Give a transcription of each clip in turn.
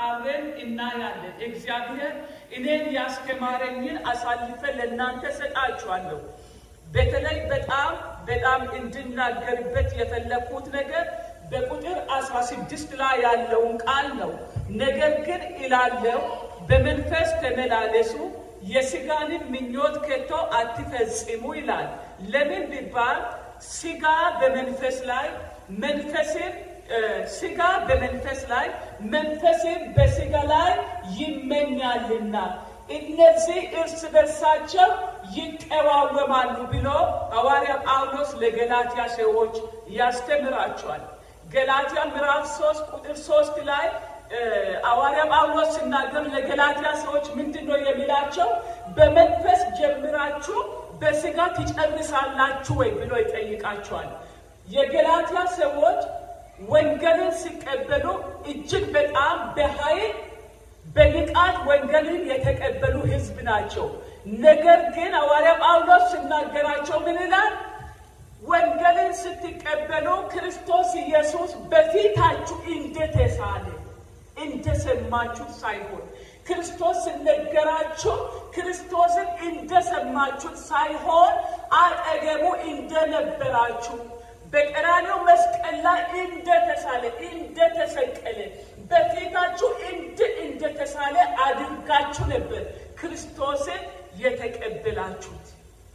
አብረን እናያለን። እግዚአብሔር እኔን ያስተማረኝን አሳልፈ ለእናንተ ሰጣችኋለሁ። በተለይ በጣም በጣም እንድናገርበት የፈለኩት ነገር በቁጥር አስራ ስድስት ላይ ያለውን ቃል ነው። ነገር ግን እላለው በመንፈስ ተመላለሱ የስጋንም ምኞት ከቶ አትፈጽሙ ይላል። ለምን ቢባል ስጋ በመንፈስ ላይ መንፈስን ስጋ በመንፈስ ላይ መንፈስን በስጋ ላይ ይመኛልና እነዚህ እርስ በርሳቸው ይቀዋወማሉ ብሎ ሐዋርያ ጳውሎስ ለገላትያ ሰዎች ያስተምራቸዋል። ገላትያ ምዕራፍ ሶስት ቁጥር ሶስት ላይ ሐዋርያ ጳውሎስ ሲናገር ለገላትያ ሰዎች ምንድን ነው የሚላቸው? በመንፈስ ጀምራችሁ በስጋ ትጨርሳላችሁ ወይ ብሎ ይጠይቃቸዋል። የገላትያ ሰዎች ወንጌልን ሲቀበሉ እጅግ በጣም በኃይል በንቃት ወንጌልን የተቀበሉ ሕዝብ ናቸው። ነገር ግን ሐዋርያ ጳውሎስ ሲናገራቸው ምን ይላል? ወንጌልን ስትቀበሉ ክርስቶስ ኢየሱስ በፊታችሁ እንደተሳለ እንደሰማችሁት ሳይሆን ክርስቶስ ሲነገራችሁ ክርስቶስን እንደሰማችሁት ሳይሆን አጠገቡ እንደነበራችሁ በቀራንዮ መስቀል ላይ እንደተሳለ እንደተሰቀለ በፊታችሁ እንደ እንደተሳለ አድርጋችሁ ነበር ክርስቶስን የተቀበላችሁት።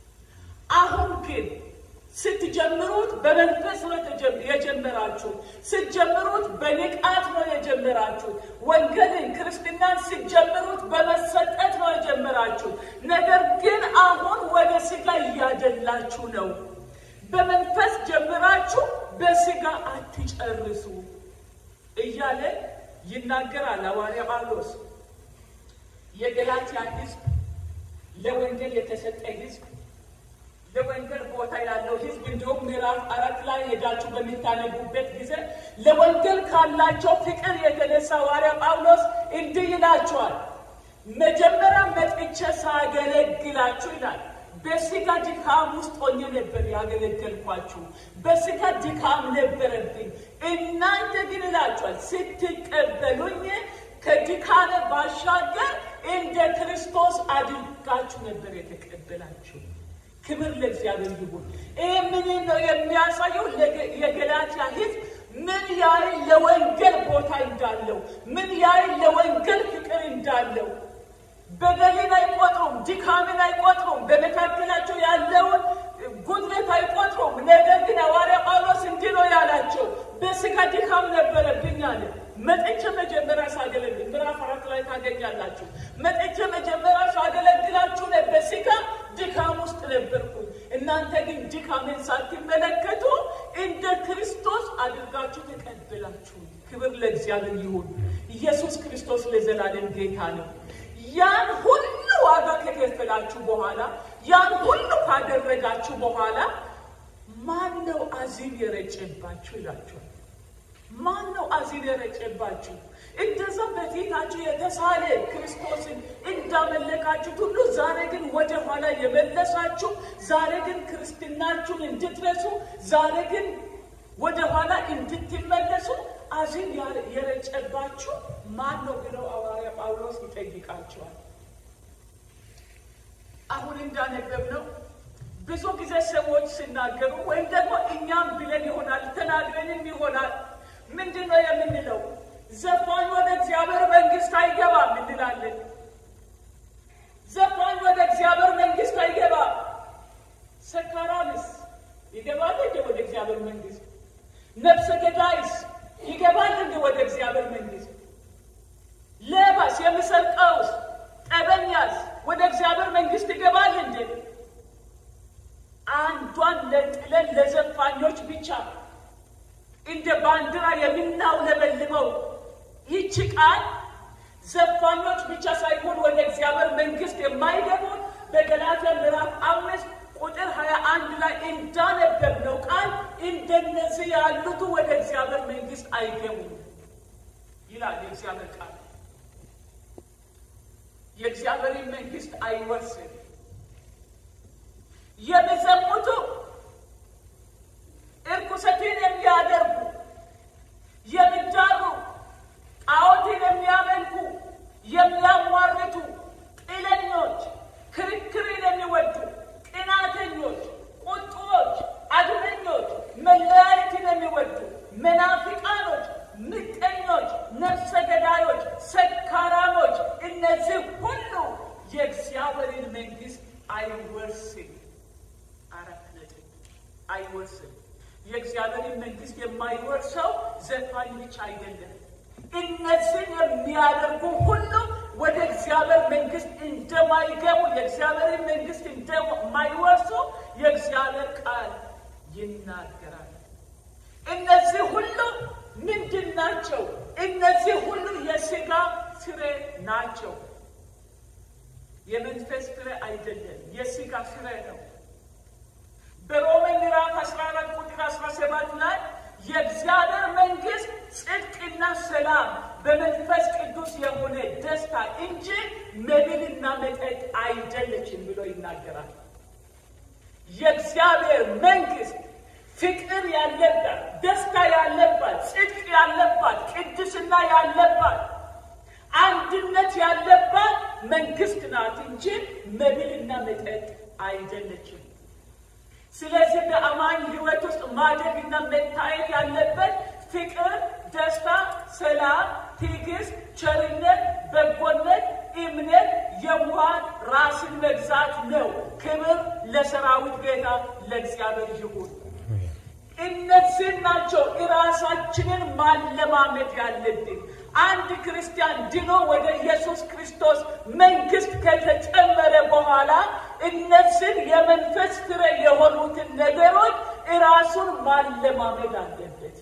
አሁን ግን ስትጀምሩት በመንፈስ ነው የጀመራችሁት። ስትጀምሩት በንቃት ነው የጀመራችሁት። ወንጌልን ክርስትናን ስትጀምሩት በመሰጠት ነው የጀመራችሁት። ነገር ግን አሁን ወደ ስጋ እያደላችሁ ነው። በመንፈስ ጀምራችሁ በስጋ አትጨርሱ እያለ ይናገራል ሐዋርያ ጳውሎስ። የገላትያ ሕዝብ ለወንጌል የተሰጠ ሕዝብ ለወንጌል ቦታ ያለው ሕዝብ እንዲሁም ምዕራፍ አራት ላይ ሄዳችሁ በሚታነቡበት ጊዜ ለወንጌል ካላቸው ፍቅር የተነሳ ሐዋርያ ጳውሎስ እንዲህ ይላቸዋል። መጀመሪያ መጥቼ ሳገለግላችሁ ይላል በስጋ ድካም ውስጥ ሆኜ ነበር ያገለገልኳችሁ። በስጋ ድካም ነበረብኝ። እናንተ ግን እላችኋል ስትቀበሉኝ ከድካም ባሻገር እንደ ክርስቶስ አድርጋችሁ ነበር የተቀበላችሁ። ክብር ለእግዚአብሔር ይሁን። ይህ ምን ነው የሚያሳየው? የገላትያ ሕዝብ ምን ያህል ለወንጌል ቦታ እንዳለው፣ ምን ያህል ለወንጌል ፍቅር እንዳለው በደልን አይቆጥሩም፣ ድካምን አይቆጥሩም፣ በመካከላቸው ያለውን ጉድለት አይቆጥሩም። ነገር ግን ሐዋርያ ጳውሎስ እንዲህ ነው ያላቸው፣ በስጋ ድካም ነበረብኝ አለ። መጥቼ መጀመሪያ ሳገለግል ምዕራፍ አራት ላይ ታገኛላችሁ። መጥቼ መጀመሪያ ሳገለግላችሁ በስጋ ድካም ውስጥ ነበርኩኝ። እናንተ ግን ድካምን ሳትመለከቱ እንደ ክርስቶስ አድርጋችሁ ተቀበላችሁ። ክብር ለእግዚአብሔር ይሁን። ኢየሱስ ክርስቶስ ለዘላለም ጌታ ነው። ያን ሁሉ ዋጋ ከከፈላችሁ በኋላ ያን ሁሉ ካደረጋችሁ በኋላ ማን ነው አዚም የረጨባችሁ ይላችኋል። ማን ነው አዚም የረጨባችሁ? እንደዛ በፊታችሁ የተሳለ ክርስቶስን እንዳመለካችሁት ሁሉ ዛሬ ግን ወደ ኋላ የመለሳችሁ፣ ዛሬ ግን ክርስትናችሁን እንድትረሱ፣ ዛሬ ግን ወደ ኋላ እንድትመለሱ አዚም የረጨባችሁ ማን ነው ብለው ሐዋርያ ጳውሎስ ይጠይቃቸዋል። አሁን እንዳነበብነው ብዙ ጊዜ ሰዎች ሲናገሩ ወይም ደግሞ እኛም ብለን ይሆናል ተናግረንም ይሆናል ምንድን ነው የምንለው? ዘፋኝ ወደ እግዚአብሔር መንግሥት አይገባም እንላለን። ዘፋኝ ወደ እግዚአብሔር መንግሥት አይገባም። ሰካራምስ ይገባል እንደ ወደ እግዚአብሔር መንግሥት? ነፍሰ ገዳይስ ይገባል እንደ ወደ እግዚአብሔር መንግሥት? ሌባስ የሚሰርቀውስ ጠበኛስ ወደ እግዚአብሔር መንግሥት ይገባል እንዴ? አንዷን ለጥለን ለዘፋኞች ብቻ እንደ ባንዲራ የምናውለበልበው ይቺ ቃል ዘፋኞች ብቻ ሳይሆን ወደ እግዚአብሔር መንግሥት የማይገቡት በገላትያ ምዕራፍ አምስት ቁጥር ሀያ አንድ ላይ እንዳነበብነው ቃል እንደነዚህ ያሉቱ ወደ እግዚአብሔር መንግሥት አይገቡም ይላል የእግዚአብሔር ቃል። የእግዚአብሔርን መንግሥት አይወርስም። የሚዘሙቱ እርኩሰትን የሚያደርጉ የሚዳሩ ጣዖትን የሚያመልኩ ነፍሰ ገዳዮች፣ ሰካራሞች፣ እነዚህ ሁሉ የእግዚአብሔርን መንግሥት አይወርስም። አራት ነጥብ አይወርስም። የእግዚአብሔርን መንግሥት የማይወርሰው ዘፋኝ ብቻ አይደለም። እነዚህን የሚያደርጉ ሁሉ ወደ እግዚአብሔር መንግሥት እንደማይገቡ የእግዚአብሔርን መንግሥት እንደማይወርሱ የእግዚአብሔር ቃል ይናገራል። እነዚህ ሁሉ ምንድን ናቸው? እነዚህ ሁሉ የሥጋ ፍሬ ናቸው። የመንፈስ ፍሬ አይደለም፣ የሥጋ ፍሬ ነው። በሮሜ ምዕራፍ 14 ቁጥር 17 ላይ የእግዚአብሔር መንግሥት ጽድቅና ሰላም በመንፈስ ቅዱስ የሆነ ደስታ እንጂ መብልና መጠጥ አይደለችም ብሎ ይናገራል። የእግዚአብሔር መንግሥት ፍቅር ያለባት፣ ደስታ ያለባት፣ ጽድቅ ያለባት፣ ቅድስና ያለባት፣ አንድነት ያለባት መንግሥት ናት እንጂ መብልና መጠጥ አይደለችም። ስለዚህ በአማኝ ሕይወት ውስጥ ማደግና መታየት ያለበት ፍቅር፣ ደስታ፣ ሰላም፣ ትዕግስት፣ ቸርነት፣ በጎነት፣ እምነት፣ የዋሃት፣ ራስን መግዛት ነው። ክብር ለሰራዊት ጌታ ለእግዚአብሔር ይሁን። እነዚህ ናቸው እራሳችንን ማለማመድ ያለብን። አንድ ክርስቲያን ድኖ ወደ ኢየሱስ ክርስቶስ መንግሥት ከተጨመረ በኋላ እነዚህን የመንፈስ ፍሬ የሆኑትን ነገሮች እራሱን ማለማመድ አለበት።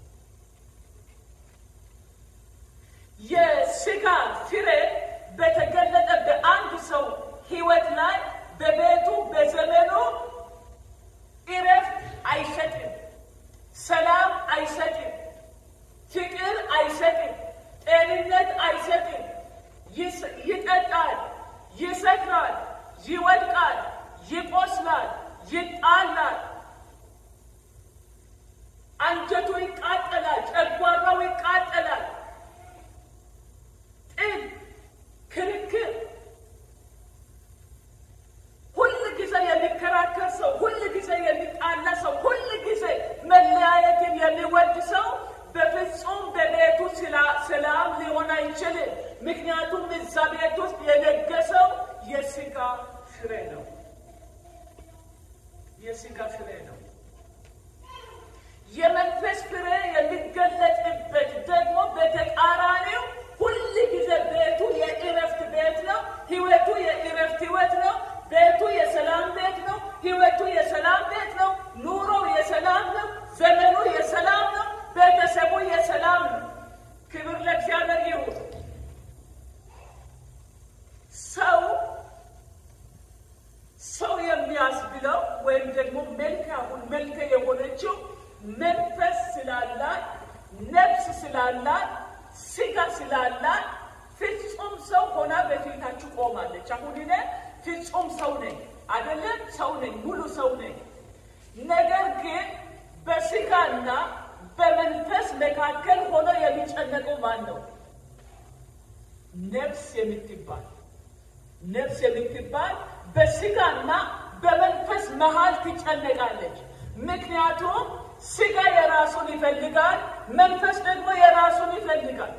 የሥጋ ፍሬ በተገለጠ በአንድ ሰው ሕይወት ላይ በቤቱ በዘመኑ እረፍት አይሰጥም፣ ሰላም አይሰጥም፣ ፍቅር አይሰጥም፣ ጤንነት አይሰጥም። ይጠጣል፣ ይሰክራል፣ ይወድቃል፣ ይቆስላል፣ ይጣላል፣ አንጀቱ ይቃጠላል፣ ጨጓራው ይቃጠላል። ጥል፣ ክርክር፣ ሁል ጊዜ የሚከራከር ሰው፣ ሁል ጊዜ የሚጣላ ሰው፣ ሁል ጊዜ መለያየትን የሚወድ ሰው በፍጹም በቤቱ ሰላም ሊሆን አይችልም። ምክንያቱም እዛ ቤት ውስጥ የነገሰው የሥጋ ፍሬ ነው። የሥጋ ፍሬ ነው። የመንፈስ ፍሬ የሚገለጥበት ደግሞ በተቃራኒው ሁል ጊዜ ቤቱ የእረፍት ቤት ነው። ሕይወቱ የእረፍት ሕይወት ነው። ቤቱ የሰላም ቤት ነው። ሕይወቱ የሰላም ቤት ነው። ኑሮው የሰላም ነው። ዘመኑ የሰላም ነው። ቤተሰቡ የሰላም ነው። ክብር ለእግዚአብሔር ይሁን። ሰው ሰው የሚያስብለው ወይም ደግሞ መልክ አሁን መልክ የሆነችው መንፈስ ስላላት ነፍስ ስላላት ስጋ ስላላት ፍጹም ሰው ሆና በፊታችሁ ቆማለች። አሁን እኔ ፍጹም ሰው ነኝ አይደለም፣ ሰው ነኝ፣ ሙሉ ሰው ነኝ። ነገር ግን በስጋና በመንፈስ መካከል ሆኖ የሚጨነቀው ማን ነው? ነፍስ የምትባል ነፍስ የምትባል በስጋና በመንፈስ መሃል ትጨነቃለች። ምክንያቱም ስጋ የራሱን ይፈልጋል፣ መንፈስ ደግሞ የራሱን ይፈልጋል።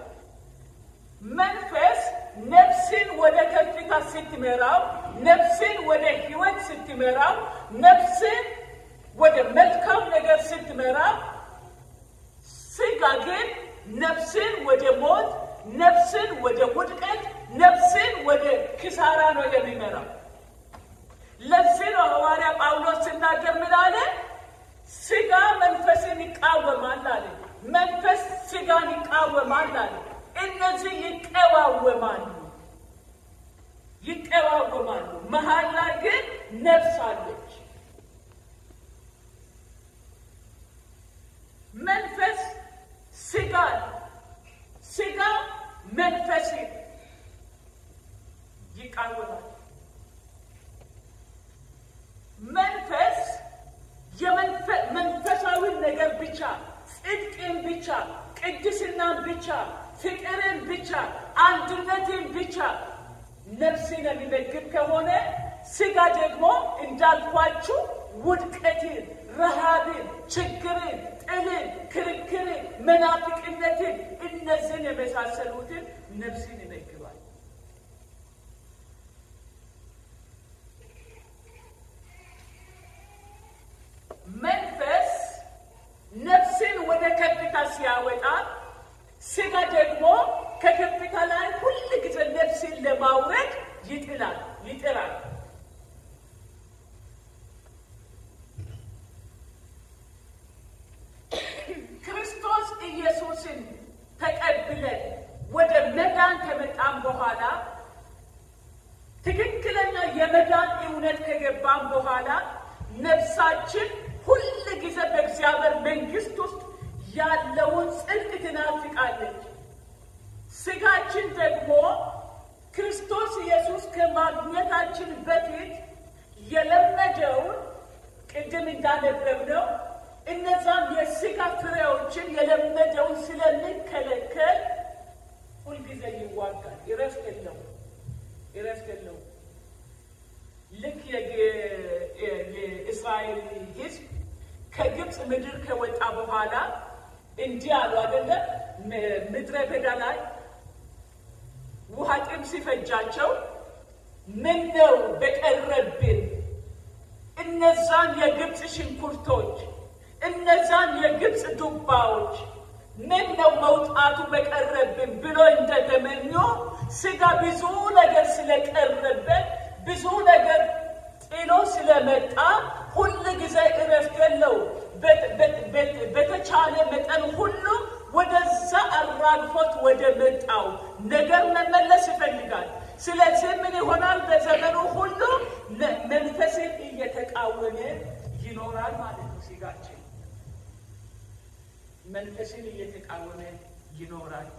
መንፈስ ነፍስን ወደ ከፍታ ስትመራው፣ ነፍስን ወደ ሕይወት ስትመራው፣ ነፍስን ወደ መልካም ነገር ስትመራው፣ ስጋ ግን ነፍስን ወደ ሞት፣ ነፍስን ወደ ውድቀት፣ ነፍስን ወደ ክሳራ ነው የሚመራው። ለዚህ ነው ሐዋርያ ጳውሎስ ሲናገር ምን አለ? ስጋ መንፈስን ይቃወማል አለ። መንፈስ ስጋን ይቃወማል አለ። እነዚህ ይቀዋወማሉ ይቀዋወማሉ። መሀል ላይ ግን ነፍስ አለች። መንፈስ ስጋን፣ ስጋ መንፈስን ይቃወማል። መንፈስ መንፈሳዊ ነገር ብቻ፣ ጽድቅን ብቻ፣ ቅድስናን ብቻ፣ ፍቅርን ብቻ፣ አንድነትን ብቻ ነፍስን የሚመግብ ከሆነ ስጋ ደግሞ እንዳልኳችሁ ውድቀትን፣ ረሃብን፣ ችግርን፣ ጥልን፣ ክርክርን፣ መናፍቅነትን እነዚህን የመሳሰሉትን ነፍስን ይመግባል። መንፈስ ነፍስን ወደ ከፍታ ሲያወጣ፣ ስጋ ደግሞ ከከፍታ ላይ ሁል ጊዜ ነፍስን ለማውረድ ይጥላል ይጥራል። ክርስቶስ ኢየሱስን ተቀብለን ወደ መዳን ከመጣን በኋላ ትክክለኛ የመዳን እውነት ከገባን በኋላ ነፍሳችን ሁል ጊዜ በእግዚአብሔር መንግሥት ውስጥ ያለውን ጽድቅ ትናፍቃለች። ስጋችን ደግሞ ክርስቶስ ኢየሱስ ከማግኘታችን በፊት የለመደውን ቅድም እንዳነበብነው እነዛም የስጋ ፍሬዎችን የለመደውን ስለሚከለከል ሁልጊዜ ይዋጋል። እረፍት የለውም፣ እረፍት የለውም። ልክ የእስራኤል ሕዝብ ከግብፅ ምድር ከወጣ በኋላ እንዲህ አሉ አይደለ? ምድረ በዳ ላይ ውሃ ጥም ሲፈጃቸው ምን ነው በቀረብን እነዛን የግብፅ ሽንኩርቶች እነዛን የግብፅ ዱባዎች ምን ነው መውጣቱ በቀረብን ብሎ እንደተመኙ ስጋ ብዙ ነገር ስለቀረበት ብዙ ነገር ጥሎ ስለመጣ ሁል ጊዜ እረፍት የለው። በተቻለ መጠን ሁሉ ወደዛ አራግፎት ወደ መጣው ነገር መመለስ ይፈልጋል። ስለዚህ ምን ይሆናል? በዘመኑ ሁሉ መንፈስን እየተቃወመ ይኖራል ማለት ነው። ስጋችን መንፈስን እየተቃወመ ይኖራል።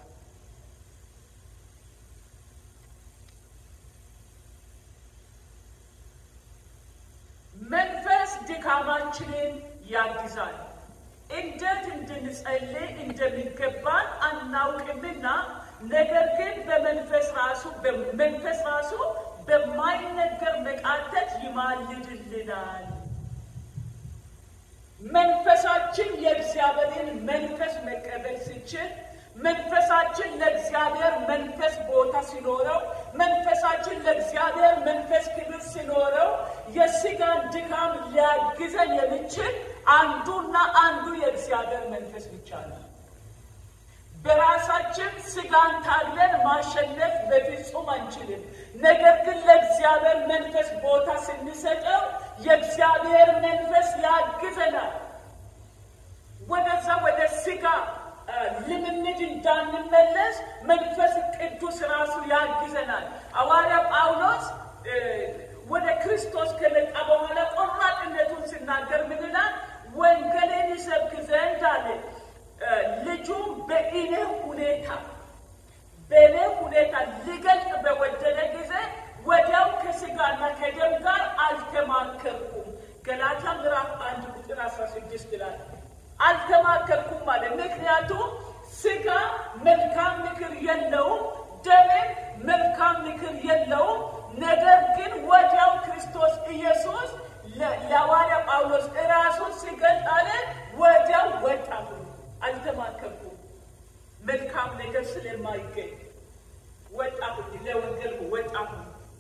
መንፈስ ድካማችንን ያግዛል። እንዴት እንድንጸልይ እንደሚገባን አናውቅምና፣ ነገር ግን በመንፈስ ራሱ በመንፈስ ራሱ በማይነገር መቃተት ይማልድልናል። መንፈሳችን የእግዚአብሔርን መንፈስ መቀበል ሲችል መንፈሳችን ለእግዚአብሔር መንፈስ ቦታ ሲኖረው መንፈሳችን ለእግዚአብሔር መንፈስ ክብር ሲኖረው የስጋን ድካም ሊያግዘን የሚችል አንዱና አንዱ የእግዚአብሔር መንፈስ ብቻ ነው። በራሳችን ስጋን ታግለን ማሸነፍ በፍጹም አንችልም። ነገር ግን ለእግዚአብሔር መንፈስ ቦታ ስንሰጠው የእግዚአብሔር መንፈስ ያግዘናል። ወደዛ ወደ ስጋ ልምምድ እንዳንመለስ መንፈስ ቅዱስ ራሱ ያግዘናል። ሐዋርያ ጳውሎስ ወደ ክርስቶስ ከመጣ በኋላ ቆራጥነቱን ሲናገር ምን ይላል? ወንጌልን ይሰብክ ዘንድ አለ ልጁም በእኔ ሁኔታ በእኔ ሁኔታ ሊገልጥ በወደደ ጊዜ ወዲያው ከስጋና ከደም ጋር አልተማከርኩም። ገላትያ ምዕራፍ አንድ ቁጥር አስራ ስድስት ይላል። አልተማከርኩም ማለት ምክንያቱም ስጋ መልካም ምክር የለውም፣ ደሜም መልካም ምክር የለውም። ነገር ግን ወዲያው ክርስቶስ ኢየሱስ ለሐዋርያ ጳውሎስ እራሱን ሲገልጥ አለ ወዲያው ወጣሁ፣ አልተማከርኩም። መልካም ነገር ስለማይገኝ ወጣሁ፣ ለወንጌል ወጣሁ።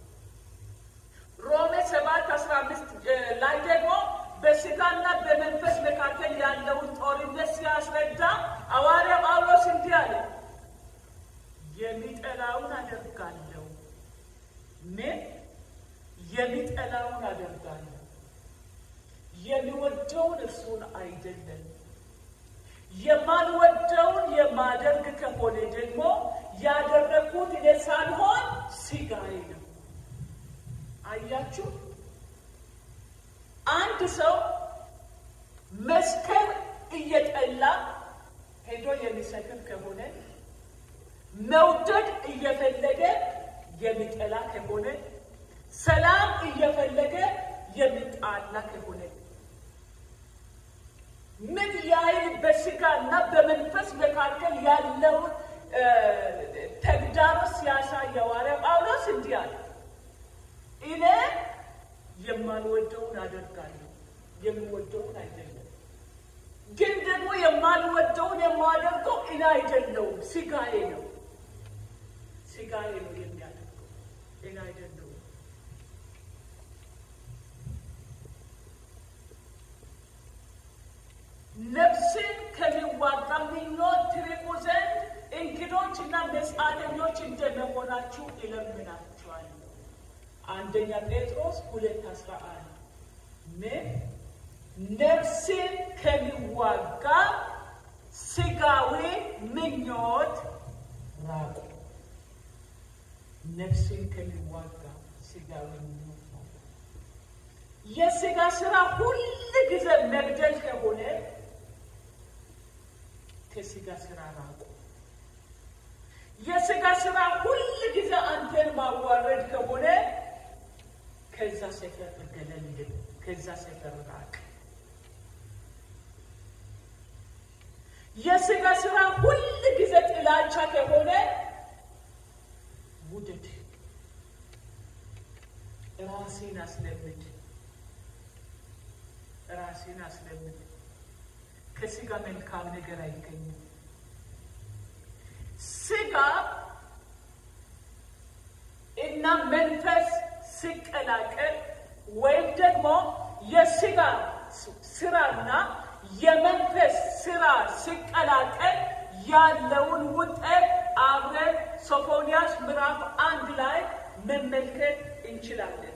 ሮሜ ሰባት አስራ አምስት ላይ ደግሞ በስጋና በመንፈስ መካከል ያለውን ጦርነት ሲያስረዳ ሐዋርያ ጳውሎስ እንዲህ አለ፣ የሚጠላውን አደርጋለሁ። ምን የሚጠላውን አደርጋለሁ፣ የሚወደውን እርሱን አይደለም። የማልወደውን የማደርግ ከሆነ ደግሞ ያደረግኩት እኔ ሳልሆን ስጋዬ ነው። አያችሁ፣ አንድ ሰው መስከር እየጠላ ሄዶ የሚሰክር ከሆነ መውደድ እየፈለገ የሚጠላ ከሆነ ሰላም እየፈለገ የሚጣላ ከሆነ ምን ያህል በስጋና በመንፈስ መካከል ያለውን ተግዳሮት ሲያሳይ ሐዋርያ ጳውሎስ እንዲህ አለ፣ እኔ የማልወደውን አደርጋለሁ፣ የምወደውን አይደለም። ግን ደግሞ የማልወደውን የማደርገው እኔ አይደለሁም፣ ስጋዬ ነው። ስጋዬ ነው የሚያደርገው፣ እኔ አይደለሁም። ነፍስን ከሚዋጋ ምኞት ትርቁ ዘንድ እንግዶች እና መጻተኞች እንደመሆናችሁ እለምናችኋለሁ። አንደኛ ጴጥሮስ ሁለት አስራ አንድ ምን ነፍስን ከሚዋጋ ስጋዊ ምኞት ራቁ። ነፍስን ከሚዋጋ ስጋዊ ምኞት ራቁ። የስጋ ስራ ሁል ጊዜ መግደል ከሆነ ከስጋ ስራ ራቁ። የስጋ ስራ ሁል ጊዜ አንተን ማዋረድ ከሆነ ከዛ ሰፈር ገለል፣ ከዛ ሰፈር ራቅ። የስጋ ስራ ሁል ጊዜ ጥላቻ ከሆነ ውደድ፣ ራሴን አስለምድ፣ ራሴን አስለምድ። ከስጋ መልካም ነገር አይገኝም። ስጋ እና መንፈስ ሲቀላቀል ወይም ደግሞ የስጋ ስራና የመንፈስ ስራ ሲቀላቀል ያለውን ውጤት አብረን ሶፎንያስ ምዕራፍ አንድ ላይ መመልከት እንችላለን።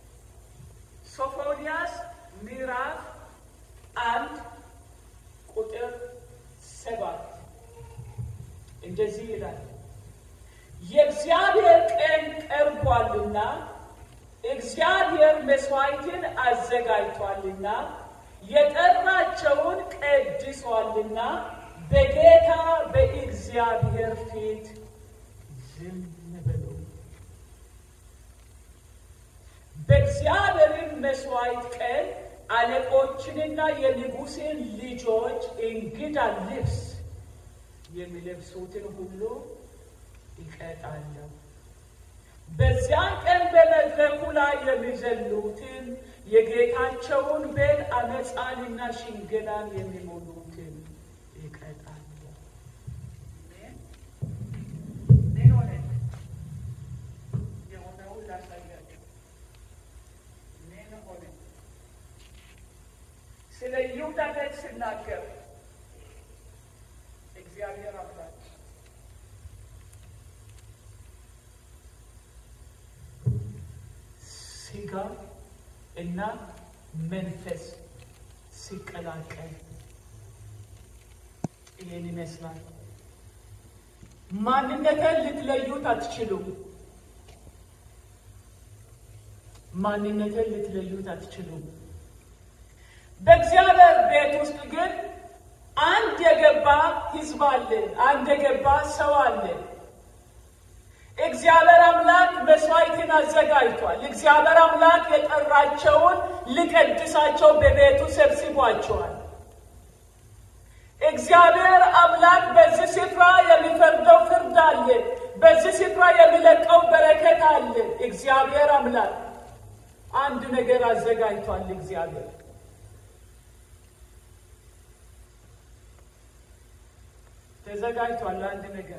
ሶፎንያስ ምዕራፍ አንድ ቁጥር ሰባት እንደዚህ ይላል፣ የእግዚአብሔር ቀን ቀርቧልና እግዚአብሔር መስዋዕትን አዘጋጅቷልና የጠራቸውን ቀድሷልና በጌታ በእግዚአብሔር ፊት ዝም በሉ። በእግዚአብሔርን መስዋዕት ቀን አለቆችንና የንጉሥን ልጆች እንግዳ ልብስ የሚለብሱትን ሁሉ ይቀጣለሁ። በዚያን ቀን በመድረኩ ላይ የሚዘሉትን የጌታቸውን ቤት አመፃንና ሽንገላን የሚሞሉትን ይቀጣለሁ። ምን ሆነ? የሆነውን ላሳያቸው። ምን ሆነ? ስለ ይሁዳ ቤት ስናገር እግዚአብሔር አምላክ ስጋ እና መንፈስ ሲቀላቀል ይህን ይመስላል። ማንነትን ልትለዩት አትችሉም። ማንነትን ልትለዩት አትችሉም። በእግዚአብሔር ቤት ውስጥ ግን አንድ የገባ ሕዝብ አለ። አንድ የገባ ሰው አለ። እግዚአብሔር አምላክ መስዋዕትን አዘጋጅቷል። እግዚአብሔር አምላክ የጠራቸውን ሊቀድሳቸው በቤቱ ሰብስቧቸዋል። እግዚአብሔር አምላክ በዚህ ስፍራ የሚፈርደው ፍርድ አለ። በዚህ ስፍራ የሚለቀው በረከት አለ። እግዚአብሔር አምላክ አንድ ነገር አዘጋጅቷል። እግዚአብሔር ተዘጋጅቷል። አንድ ነገር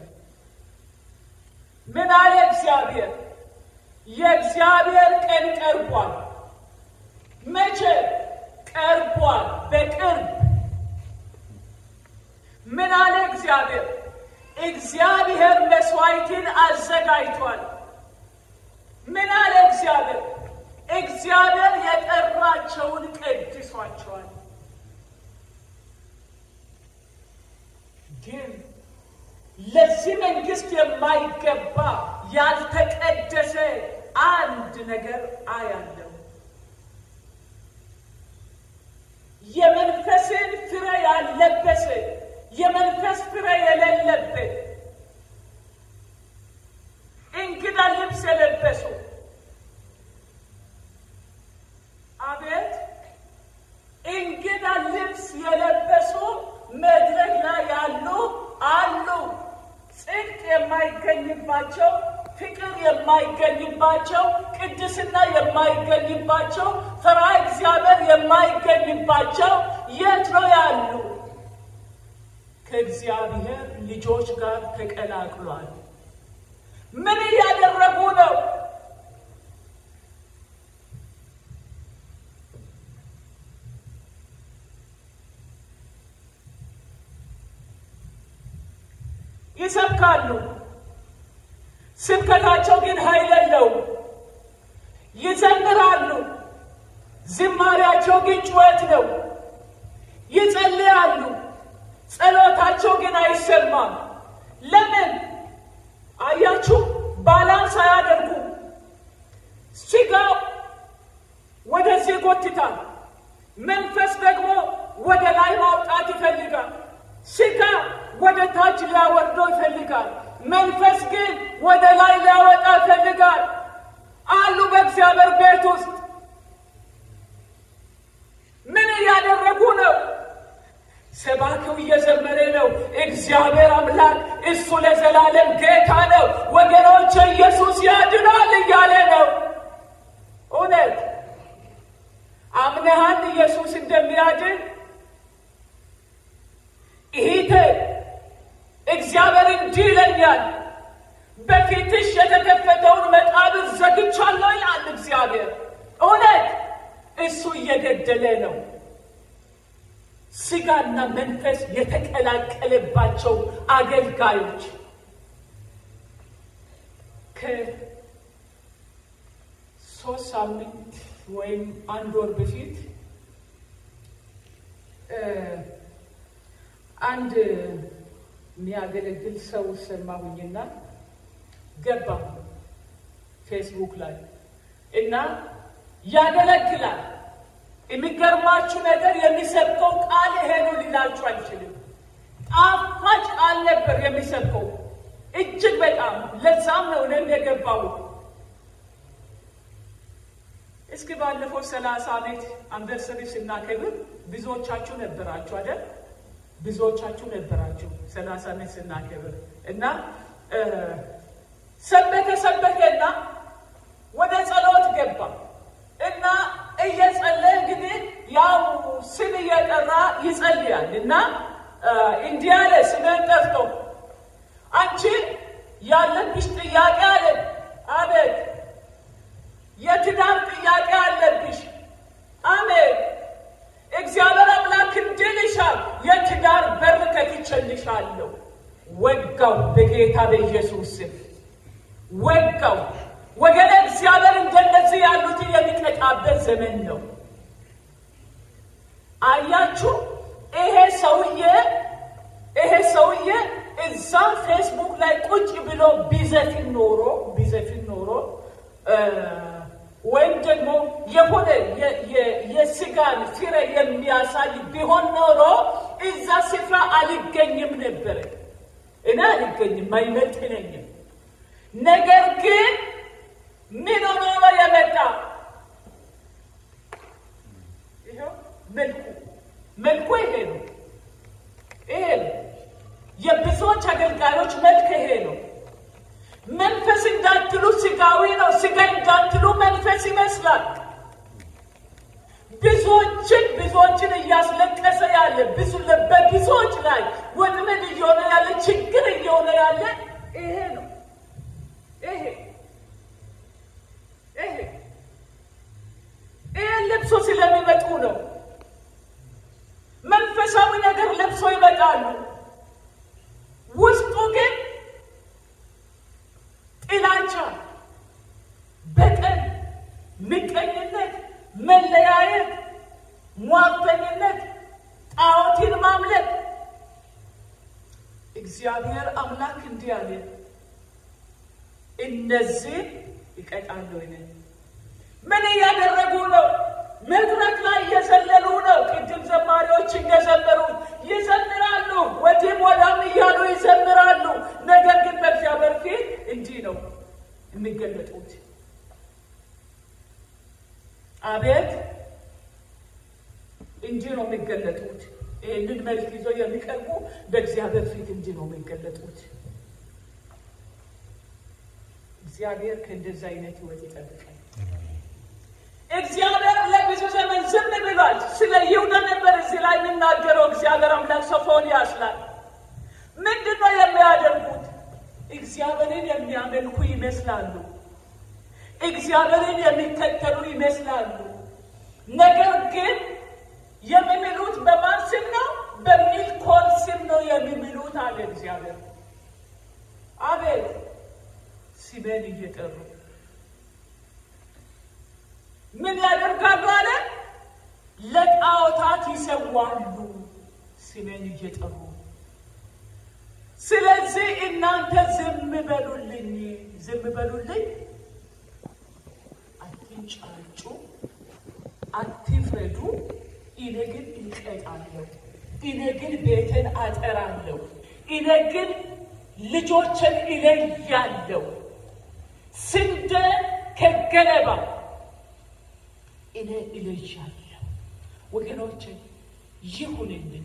ምን አለ እግዚአብሔር? የእግዚአብሔር ቀን ቀርቧል። መቼ ቀርቧል? በቅርብ ምን አለ እግዚአብሔር? እግዚአብሔር መስዋዕትን አዘጋጅቷል። ምን አለ እግዚአብሔር? እግዚአብሔር የጠራቸውን ቀድሷቸዋል። ግን ለዚህ መንግስት የማይገባ ያልተቀደሰ አንድ ነገር አያለው። የመንፈስን ፍሬ ያለበሰ የመንፈስ ፍሬ የሌለበት እንግዳ ልብስ የለበሱ አቤት እንግዳ ልብስ የለበሱ መድረክ ላይ ያሉ አሉ። ጽድቅ የማይገኝባቸው ፍቅር የማይገኝባቸው፣ ቅድስና የማይገኝባቸው፣ ፈሪሃ እግዚአብሔር የማይገኝባቸው የት ነው ያሉ? ከእግዚአብሔር ልጆች ጋር ተቀላቅሏል። ምን እያደረጉ ነው? ይሰብካሉ። ስብከታቸው ግን ኃይል የለውም። ይዘምራሉ። ዝማሪያቸው ግን ጩኸት ነው። ይጸልያሉ። ጸሎታቸው ግን አይሰማም። ለምን? አያችሁ፣ ባላንስ አያደርጉ። ስጋው ወደዚህ ይጎትታል፣ መንፈስ ደግሞ ወደ ላይ ማውጣት ይፈልጋል። ስጋ ወደ ታች ሊያወርደው ይፈልጋል፣ መንፈስ ግን ወደ ላይ ሊያወጣ ይፈልጋል። አሉ በእግዚአብሔር ቤት ውስጥ ምን እያደረጉ ነው? ሰባኪው እየዘመረ ነው። እግዚአብሔር አምላክ እሱ ለዘላለም ጌታ ነው፣ ወገኖች ኢየሱስ ያድናል እያለ ነው። እውነት አምነሃል ኢየሱስ እንደሚያድን? ይሄ እግዚአብሔር እንዲህ ይለኛል፣ በፊትሽ የተከፈተውን መቃብር ዘግቻለሁ ይላል እግዚአብሔር። እውነት እሱ እየገደለ ነው። ስጋና መንፈስ የተቀላቀለባቸው አገልጋዮች ከሶስት ሳምንት ወይም አንድ ወር በፊት አንድ የሚያገለግል ሰው ሰማሁኝና ገባ ፌስቡክ ላይ እና ያገለግላል። የሚገርማችሁ ነገር የሚሰብከው ቃል ይሄ ነው ሊላችሁ አልችልም። ጣፋጭ ቃል ነበር የሚሰብከው እጅግ በጣም ለዛም ነው እኔም የገባው። እስኪ ባለፈው ሰላሳ ዓመት አንቨርሰሪ ስናከብር ብዙዎቻችሁ ነበራችሁ አይደል? ብዙዎቻችሁ ነበራችሁ ሰላሳ ዓመት ስናከብር እና ሰበከ ሰበከና ወደ ጸሎት ገባ እና እየጸለየ እንግዲህ ያው ስም እየጠራ ይጸልያል እና እንዲህ አለ። ስምህን ጠርቶ አንቺ ያለብሽ ጥያቄ አለ። አቤት። የትዳር ጥያቄ አለብሽ። አሜን። እግዚአብሔር አምላክ እንድልሻል የትዳር በር ከፍቼልሻለሁ። ወጋው፣ በጌታ በኢየሱስ ስም ወጋው። ወገነ እግዚአብሔር እንደነዚህ ያሉትን የሚቀጣበት ዘመን ነው። አያችሁ፣ ይሄ ሰውዬ ይሄ ሰውዬ እዛ ፌስቡክ ላይ ቁጭ ብሎ ቢዘፍን ኖሮ ቢዘፍን ኖሮ ወይም ደግሞ የሆነ የስጋን ፍሬ የሚያሳይ ቢሆን ኖሮ እዛ ስፍራ አልገኝም ነበረ። እኔ አልገኝም፣ አይመጥነኝም። ነገር ግን ምን ሆኖ ነው የመጣ? ይኸው መልኩ መልኩ ይሄ ነው። ይሄ ነው የብዙዎች አገልጋዮች መልክ ይሄ ነው። መንፈስ እንዳትሉ ስጋዊ ነው፣ ስጋ እንዳትሉ መንፈስ ይመስላል። ብዙዎችን ብዙዎችን እያስለቀሰ ያለ ብዙ በብዙዎች ላይ ወጥመድ እየሆነ ያለ ችግር እየሆነ ያለ ይሄ ነው። ይሄ ይሄ ይሄን ለብሶ ስለሚመጡ ነው። መንፈሳዊ ነገር ለብሶ ይመጣሉ። ውስጡ ግን ጥላቻ፣ በቀል፣ ምቀኝነት፣ መለያየት፣ ሟርተኝነት፣ ጣዖትን ማምለክ። እግዚአብሔር አምላክ እንዲህ አለ፣ እነዚህ ይቀጣለሁ። እኔ ምን እያደረጉ ነው? መድረክ ላይ እየዘለሉ ነው። ቅድም ዘማሪዎች እንደዘመሩት ይዘምራሉ፣ ወዲህም ወዳም እያሉ ይዘምራሉ። ነገር ግን በእግዚአብሔር ፊት እንዲህ ነው የሚገለጡት። አቤት እንዲህ ነው የሚገለጡት። ይህንን መልክ ይዞ የሚቀርቡ በእግዚአብሔር ፊት እንዲህ ነው የሚገለጡት። እግዚአብሔር ከእንደዚህ አይነት ህይወት ይጠብቃል። እግዚአብሔር ለብዙ ዘመን ዝም ብሏል። ስለ ይሁዳ ነበር እዚህ ላይ የሚናገረው እግዚአብሔር አምላክ ሶፎንያስ ላይ ምንድን ነው የሚያደርጉት? እግዚአብሔርን የሚያመልኩ ይመስላሉ። እግዚአብሔርን የሚከተሉ ይመስላሉ። ነገር ግን የሚምሉት በማን ስም ነው? በሚልኮል ስም ነው የሚምሉት አለ እግዚአብሔር። አቤት ስሜን እየጠሩ ምን ያደርጋሉ አለ? ለጣዖታት ይሰዋሉ ስሜን እየጠሩ። ስለዚህ እናንተ ዝም በሉልኝ፣ ዝም በሉልኝ፣ አትንጫጩ፣ አትፍረዱ። እኔ ግን እቀጣለሁ፣ እኔ ግን ቤትን አጠራለሁ፣ እኔ ግን ልጆችን እለያለሁ፣ ስንዴ ከገለባ እኔ እለያለሁ። ወገኖች ይሁንልን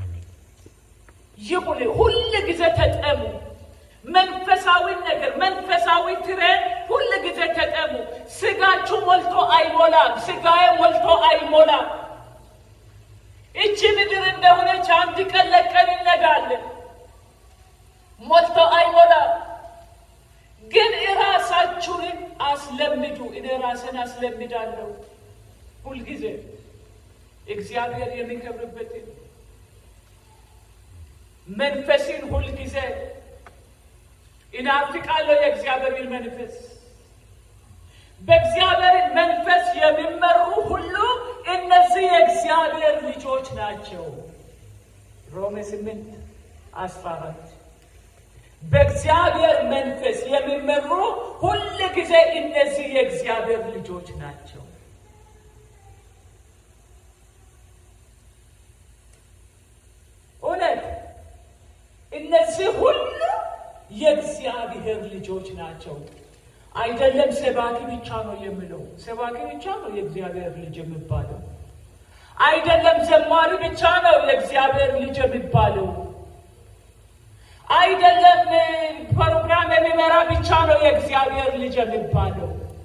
ይሁን። ሁል ጊዜ ተጠሙ። መንፈሳዊ ነገር መንፈሳዊ ትሬን ሁል ጊዜ ተጠሙ። ስጋችሁ ሞልቶ አይሞላም። ስጋዬ ሞልቶ አይሞላም። እቺ ምድር እንደሆነች አንድ ቀን ለቀን እንነዳለን። ሞልቶ አይሞላም። ግን እራሳችሁን አስለምዱ። እኔ ራስን አስለምዳለሁ። ሁልጊዜ እግዚአብሔር የሚከብርበትን መንፈስን ሁልጊዜ እናፍቃለሁ። የእግዚአብሔርን መንፈስ በእግዚአብሔር መንፈስ የሚመሩ ሁሉ እነዚህ የእግዚአብሔር ልጆች ናቸው። ሮሜ ስምንት አስራ አራት በእግዚአብሔር መንፈስ የሚመሩ ሁል ጊዜ እነዚህ የእግዚአብሔር ልጆች ናቸው። እውነት እነዚህ ሁሉ የእግዚአብሔር ልጆች ናቸው። አይደለም ሰባኪ ብቻ ነው የምለው፣ ሰባኪ ብቻ ነው የእግዚአብሔር ልጅ የሚባለው። አይደለም ዘማሪ ብቻ ነው የእግዚአብሔር ልጅ የሚባለው። አይደለም ፕሮግራም የሚመራ ብቻ ነው የእግዚአብሔር ልጅ የሚባለው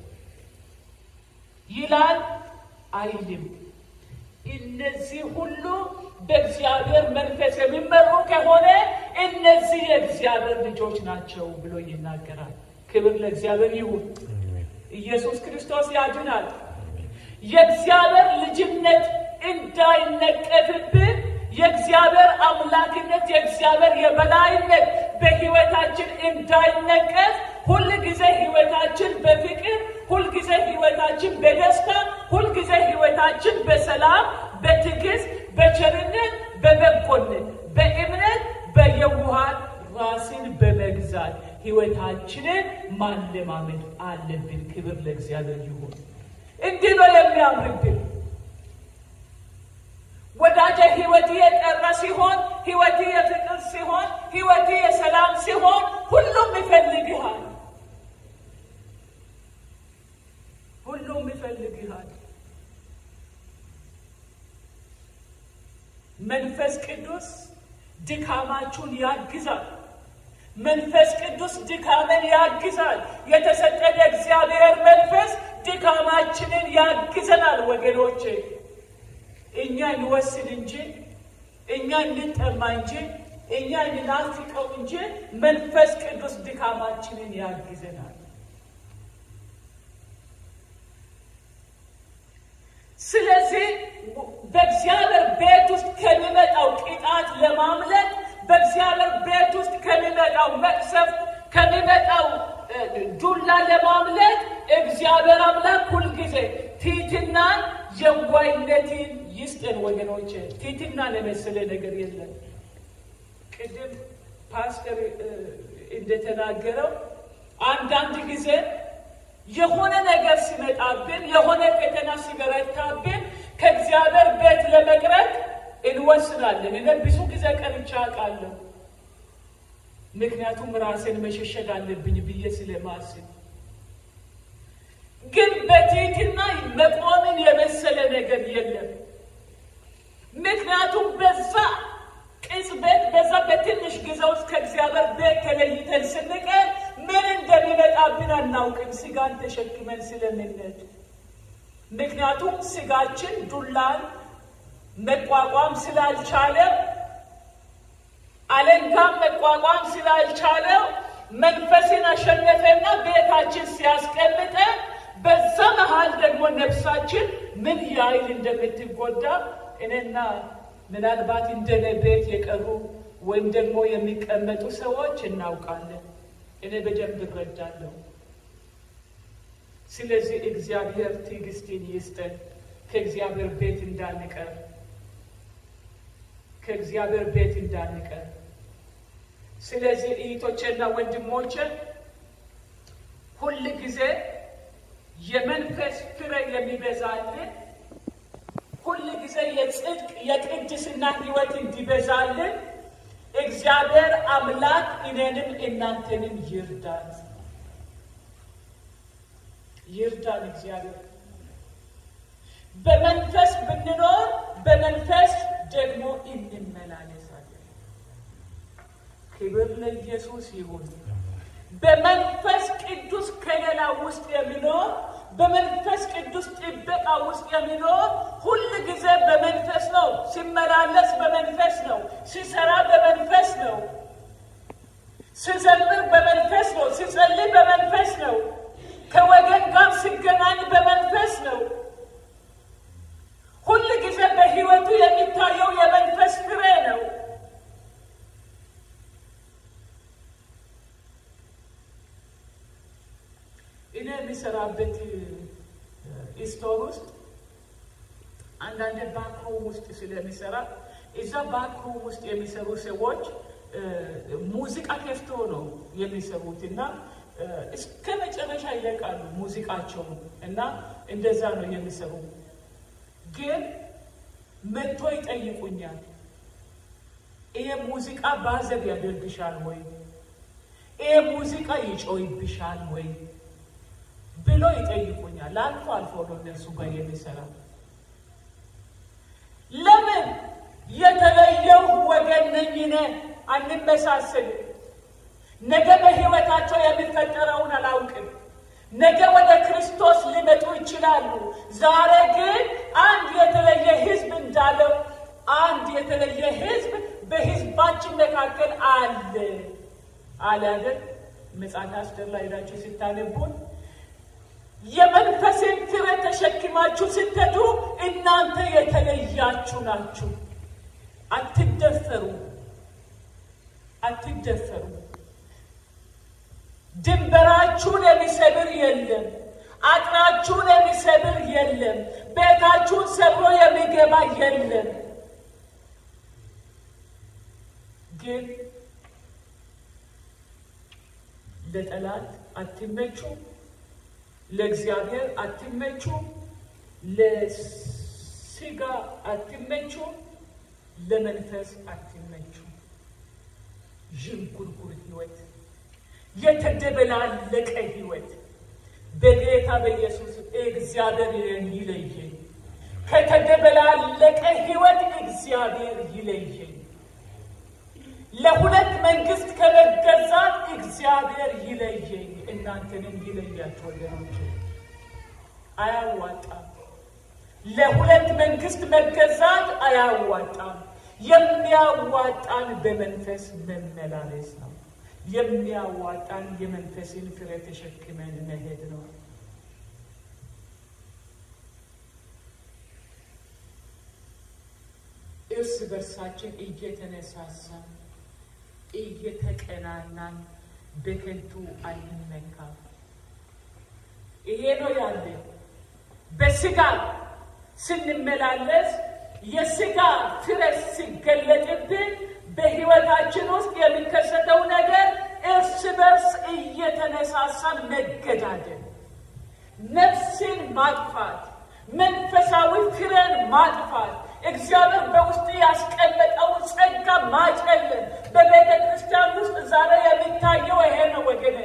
ይላል አይልም። እነዚህ ሁሉ በእግዚአብሔር መንፈስ የሚመሩ ከሆነ እነዚህ የእግዚአብሔር ልጆች ናቸው ብሎ ይናገራል። ክብር ለእግዚአብሔር ይሁን። ኢየሱስ ክርስቶስ ያድናል። የእግዚአብሔር ልጅነት እንዳይነቀፍብን የእግዚአብሔር አምላክነት የእግዚአብሔር የበላይነት በሕይወታችን እንዳይነቀፍ ሁልጊዜ ሕይወታችን በፍቅር ሁልጊዜ ሕይወታችን በደስታ ሁልጊዜ ሕይወታችን በሰላም በትዕግስት በቸርነት በበጎነት በእምነት በየውሃት ራስን በመግዛት ሕይወታችንን ማለማመድ አለብን። ክብር ለእግዚአብሔር ይሁን። እንዲህ ነው የሚያምርብን ወዳጀ ሕይወት የጠራ ሲሆን ሕይወት የፍቅር ሲሆን ሕይወት የሰላም ሲሆን ሁሉም ይፈልግሃል። ሁሉም ይፈልግሃል። መንፈስ ቅዱስ ድካማችሁን ያግዛል። መንፈስ ቅዱስ ድካምን ያግዛል። የተሰጠን የእግዚአብሔር መንፈስ ድካማችንን ያግዘናል። ወገኖቼ እኛ እንወስን እንጂ እኛ እንጠማ እንጂ እኛ እንናፍቀው እንጂ መንፈስ ቅዱስ ድካማችንን ያግዘናል። ስለዚህ በእግዚአብሔር ቤት ውስጥ ከሚመጣው ቅጣት ለማምለጥ በእግዚአብሔር ቤት ውስጥ ከሚመጣው መቅሰፍት ከሚመጣው ዱላ ለማምለጥ እግዚአብሔር አምላክ ሁልጊዜ ትሕትናን የዋይነትን ይስጠን። ወገኖች ትሕትናን የመሰለ ነገር የለም። ቅድም ፓስተር እንደተናገረው አንዳንድ ጊዜ የሆነ ነገር ሲመጣብን የሆነ ፈተና ሲበረታብን ከእግዚአብሔር ቤት ለመቅረት እንወስናለን። እኔ ብዙ ጊዜ ቀርቼ አውቃለሁ። ምክንያቱም ራሴን መሸሸግ አለብኝ ብዬ ስለማስብ፣ ግን በትሕትና መቆምን የመሰለ ነገር የለም። ምክንያቱም በዛ ቅጽበት በዛ በትንሽ ጊዜ ውስጥ ከእግዚአብሔር ቤት ተለይተን ስንቀር ምን እንደሚመጣብን አናውቅም፣ ስጋን ተሸክመን ስለምንሄድ። ምክንያቱም ስጋችን ዱላን መቋቋም ስላልቻለ አለንጋም መቋቋም ስላልቻለ መንፈስን አሸነፈና ቤታችን ሲያስቀምጠ በዛ መሃል ደግሞ ነፍሳችን ምን ያህል እንደምትጎዳ እኔና ምናልባት እንደኔ ቤት የቀሩ ወይም ደግሞ የሚቀመጡ ሰዎች እናውቃለን። እኔ በደንብ እረዳለሁ። ስለዚህ እግዚአብሔር ትዕግስትን ይስጠን፣ ከእግዚአብሔር ቤት እንዳንቀር ከእግዚአብሔር ቤት እንዳንቀር። ስለዚህ እህቶቼና ወንድሞቼ ሁል ጊዜ የመንፈስ ፍሬ የሚበዛልን ሁል ጊዜ የጽድቅ የቅድስና ሕይወት እንዲበዛልን እግዚአብሔር አምላክ እኔንም እናንተንም ይርዳን ይርዳን። እግዚአብሔር በመንፈስ ብንኖር በመንፈስ ደግሞ እንመላለሳለን። ክብር ለኢየሱስ ይሁን። በመንፈስ ቅዱስ ከለላ ውስጥ የሚኖር በመንፈስ ቅዱስ ጥበቃ ውስጥ የሚኖር ሁል ጊዜ በመንፈስ ነው። ሲመላለስ በመንፈስ ነው። ሲሰራ በመንፈስ ነው። ሲዘምር በመንፈስ ነው። ሲጸልይ በመንፈስ ነው። ከወገን ጋር ሲገናኝ በመንፈስ ነው። ሁል ጊዜ በሕይወቱ የሚታየው የመንፈስ ፍሬ ነው። እኔ የሚሰራበት ስቶር ውስጥ አንዳንድ ባክሩም ውስጥ ስለሚሰራ እዛ ባክሩም ውስጥ የሚሰሩ ሰዎች ሙዚቃ ከፍቶ ነው የሚሰሩት እና እስከ መጨረሻ ይለቃሉ ሙዚቃቸውን እና እንደዛ ነው የሚሰሩ። ግን መጥቶ ይጠይቁኛል። ይሄ ሙዚቃ ባዘብ ያደርግሻል ወይ? ይሄ ሙዚቃ ይጮይብሻል ወይ ብሎ ይጠይቁኛል። አልፎ አልፎ ነው እነሱ ጋር የሚሰራ። ለምን የተለየው ወገን ነኝ እኔ አንመሳሰልም። ነገ በሕይወታቸው የሚፈጠረውን አላውቅም። ነገ ወደ ክርስቶስ ሊመጡ ይችላሉ። ዛሬ ግን አንድ የተለየ ሕዝብ እንዳለው አንድ የተለየ ሕዝብ በሕዝባችን መካከል አለ አለ አይደል? መጽሐፍ አስደር ላይ ሄዳችሁ ስታነቡን የመንፈስን ፍሬ ተሸክማችሁ ስትሄዱ እናንተ የተለያችሁ ናችሁ። አትደፈሩ፣ አትደፈሩ። ድንበራችሁን የሚሰብር የለም። አጥራችሁን የሚሰብር የለም። ቤታችሁን ሰብሮ የሚገባ የለም። ግን ለጠላት አትመቹ፣ ለእግዚአብሔር አትመቹ፣ ለስጋ አትመቹ፣ ለመንፈስ አትመቹ። ዥንጉርጉር ህይወት የተደበላለቀ ህይወት በጌታ በኢየሱስ እግዚአብሔር ይለየኝ። ከተደበላለቀ ህይወት እግዚአብሔር ይለየኝ። ለሁለት መንግስት ከመገዛት እግዚአብሔር ይለየኝ። እናንተንም ይለያቸው ወገኖች፣ አያዋጣም። ለሁለት መንግስት መገዛት አያዋጣም። የሚያዋጣን በመንፈስ መመላለስ ነው። የሚያዋጣን የመንፈስን ፍሬ ተሸክመን መሄድ ነው። እርስ በርሳችን እየተነሳሳን እየተቀናናን በከንቱ አንመካም። ይሄ ነው ያለ። በስጋ ስንመላለስ የስጋ ፍሬ ሲገለጥብን በህይወታችን ውስጥ የሚከሰተው ነገር እርስ በርስ እየተነሳሳን መገዳደል፣ ነፍስን ማጥፋት፣ መንፈሳዊ ፍሬን ማጥፋት፣ እግዚአብሔር በውስጥ ያስቀመጠውን ጸጋ ማጨለም በቤተ ክርስቲያን ውስጥ ዛሬ የሚታየው ይሄ ነው ወገኔ።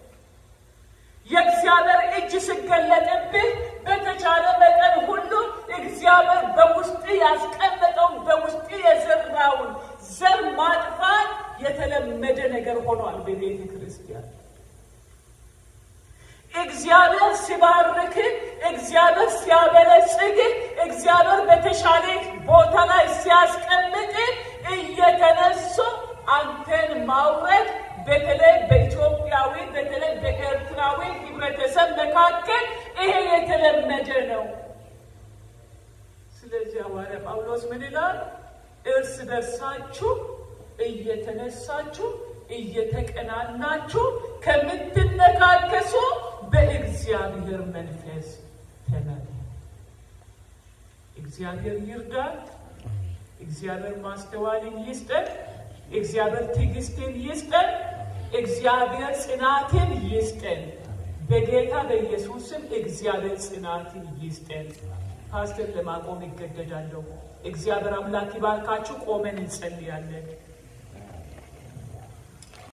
የእግዚአብሔር እጅ ሲገለጥብህ በተቻለ መጠን ሁሉ እግዚአብሔር በውስጥ ያስቀመጠውን በውስጥ የዘራውን ዘር ማጥፋት የተለመደ ነገር ሆኗል በቤተ ክርስቲያን። እግዚአብሔር ሲባርክ፣ እግዚአብሔር ሲያበለጽግ፣ እግዚአብሔር በተሻለ ቦታ ላይ ሲያስቀምጥ እየተነሱ አንተን ማውረድ በተለይ በኢትዮጵያዊ በተለይ በኤርትራዊ ህብረተሰብ መካከል ይሄ የተለመደ ነው። ስለዚህ ሐዋርያ ጳውሎስ ምን ይላል? እርስ በርሳችሁ እየተነሳችሁ እየተቀናናችሁ ከምትነካከሱ በእግዚአብሔር መንፈስ ተመሩ። እግዚአብሔር ይርዳል። እግዚአብሔር ማስተዋልን ይስጠን። እግዚአብሔር ትዕግስትን ይስጠን። እግዚአብሔር ጽናትን ይስጠን። በጌታ በኢየሱስም እግዚአብሔር ጽናትን ይስጠን። ፓስተር ለማቆም ይገደዳለሁ። እግዚአብሔር አምላክ ይባርካችሁ። ቆመን እንጸልያለን።